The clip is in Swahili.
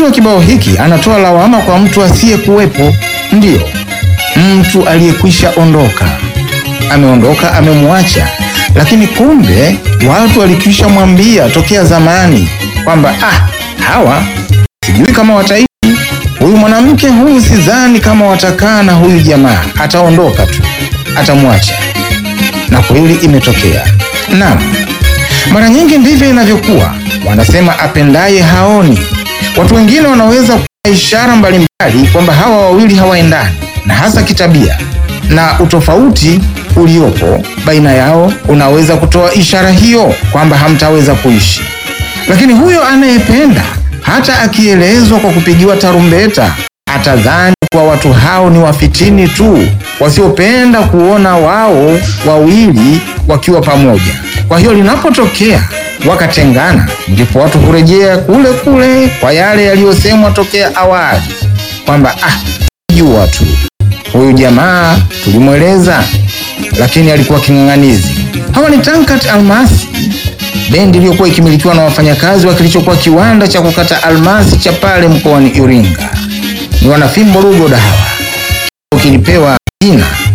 wa kibao hiki anatoa lawama kwa mtu asiyekuwepo, ndiyo mtu aliyekwisha ondoka. Ameondoka, amemwacha, lakini kumbe watu walikwisha mwambia tokea zamani kwamba ah, hawa sijui kama wataishi. Huyu mwanamke huyu sidhani kama watakaa na huyu jamaa, ataondoka tu, atamwacha. Na kweli imetokea. Naam, mara nyingi ndivyo inavyokuwa. Wanasema apendaye haoni. Watu wengine wanaweza kuwa ishara mbalimbali kwamba hawa wawili hawaendani, na hasa kitabia, na utofauti uliopo baina yao unaweza kutoa ishara hiyo kwamba hamtaweza kuishi. Lakini huyo anayependa hata akielezwa kwa kupigiwa tarumbeta atadhani kwa watu hao ni wafitini tu wasiopenda kuona wao wawili wakiwa pamoja. Kwa hiyo linapotokea wakatengana, ndipo watu hurejea kule kule kwa yale yaliyosemwa tokea awali kwamba ah, jua tu huyu jamaa tulimweleza, lakini alikuwa king'ang'anizi. Hawa ni Tankat Almasi, bendi iliyokuwa ikimilikiwa na wafanyakazi wa kilichokuwa kiwanda cha kukata almasi cha pale mkoani Iringa. Ni wanafimbo Rugoda hawa, kilipewa jina